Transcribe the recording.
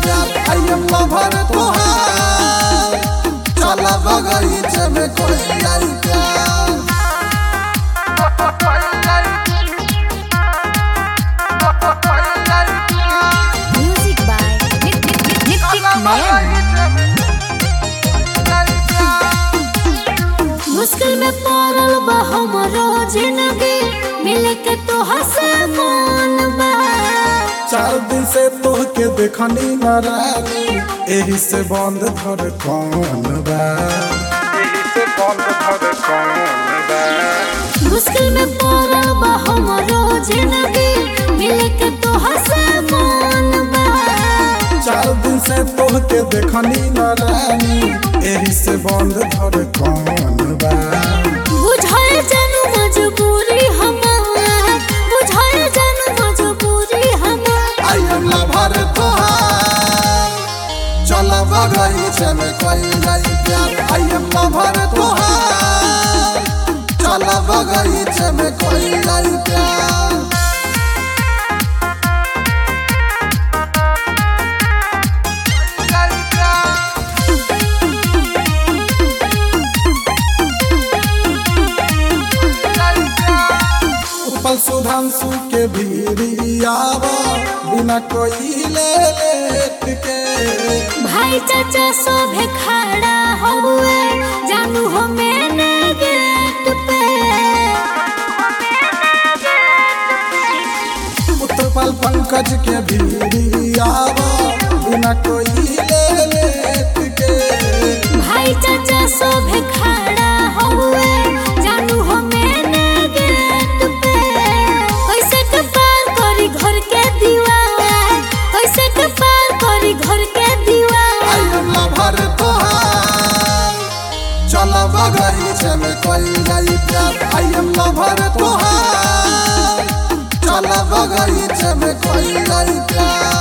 प्यार I am lover तोहार चल बगीचे में कोई जाई प्यार Music by Nit- Nit- Nit- Nitik Nayan. मुश्किल में पड़ल बा हमरो जिंदगी मिल के तो हसे मन बा चार दिन से तोहके देखनी न रानी एही से बंद धर कौन बा एही से बंद धर कौन बा मुश्किल में पड़ल बा हमरो जिंदगी मिल के तो हसे मन बा चार दिन से तोहके देखनी न रानी एही से बंद धर कौन बा बुझाए जानू मजबूरी हमार बुझाए जानू मजबूरी हमार आई एम लवर तोहार चल बगीचे में कोई जाई प्यार आई एम लवर तोहार चल बगीचे में कोई जाई प्यार उपल सुधांशु के भीरी आवा बिना कोई ले लेट के भाई चाचा सब खड़ा हुए जानू हो मैंने गेट पे उत्पल पंकज के भीरी आवा बिना कोई ले लेट के भाई चाचा सब खड़ा हुए जानू हो मैंने गेट पे कैसे के पार करी घर के दीवार कैसे के पार करी घर के आई दीवार एम लवर तोहार चल बगीचे में कोई जाई प्यार आई एम लवर तोहार चल बगीचे में कोई जाई प्यार